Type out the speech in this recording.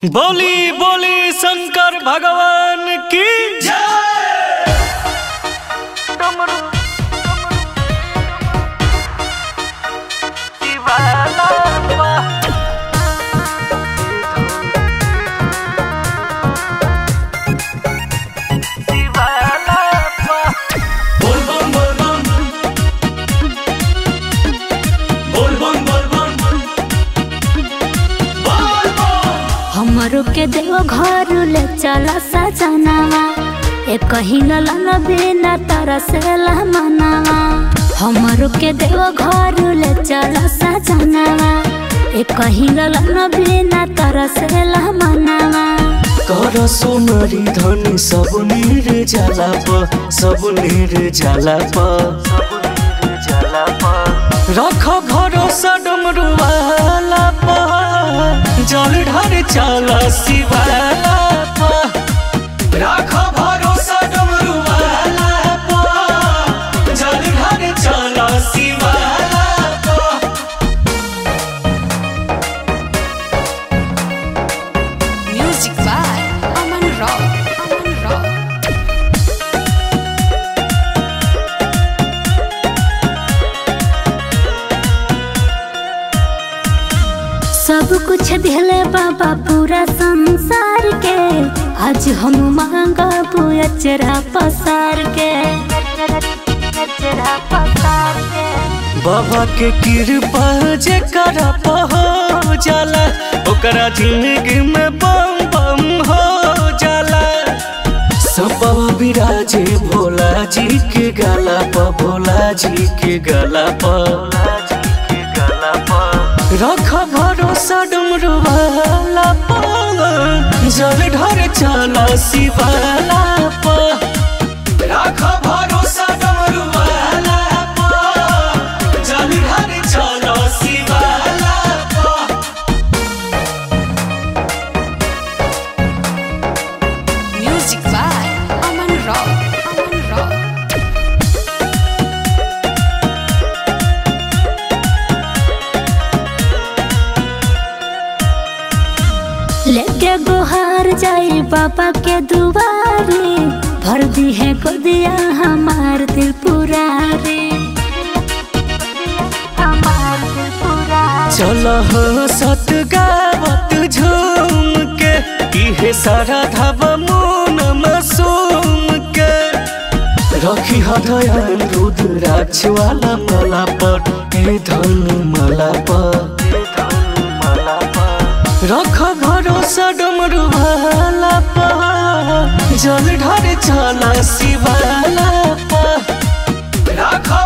बोली बोली शंकर भगवान की बोल बम बोल बम बोल बम बोल बम बोल बम हमरो के देव घर ले चला सजनावा ए कहीं ललन बिना तरसेला मनावा हमरो के देव घर ले चला सजनावा ए कहीं ललन बिना तरसेला मनावा कर सोमरी धनी सब नीर जाला प सब नीर जाला प रख भरोसा डमरुवाला प जल ढार चल शिवाला प रख भरोसा डमरुवाला प जल ढार चल शिवाला प Music by Aman Rock. Aman Rock. सब कुछ दिले बाबा पूरा संसार के आज हम मांगा अचरा पसार के अचरा पसार के बाबा के कृपा जे कर हो जाला ओकरा जिंदगी में बम बम हो जाला सब बाबा विराजे भोला जी के गला प भोला जी के गला प रख भरोसा डमरू वाला प जल ढर चला शिवाला प रख भरोसा डमरू वाला प जल ढर चला शिवाला प Music by Aman Rock. Aman Rock. लेके गुहार जाई बाबा के दुआरे भर दी है गोदिया हमार दिल पुरारे हमार दिल पुरारे चल हो सत गावत झूम के इहे सारा धावा मुन मासूम के रखी हदयान रुद्राक्ष वाला मला पर ए धनु मला पर रख भरोसा डमरू वाला पर जल ढर चला शिवाला पर रख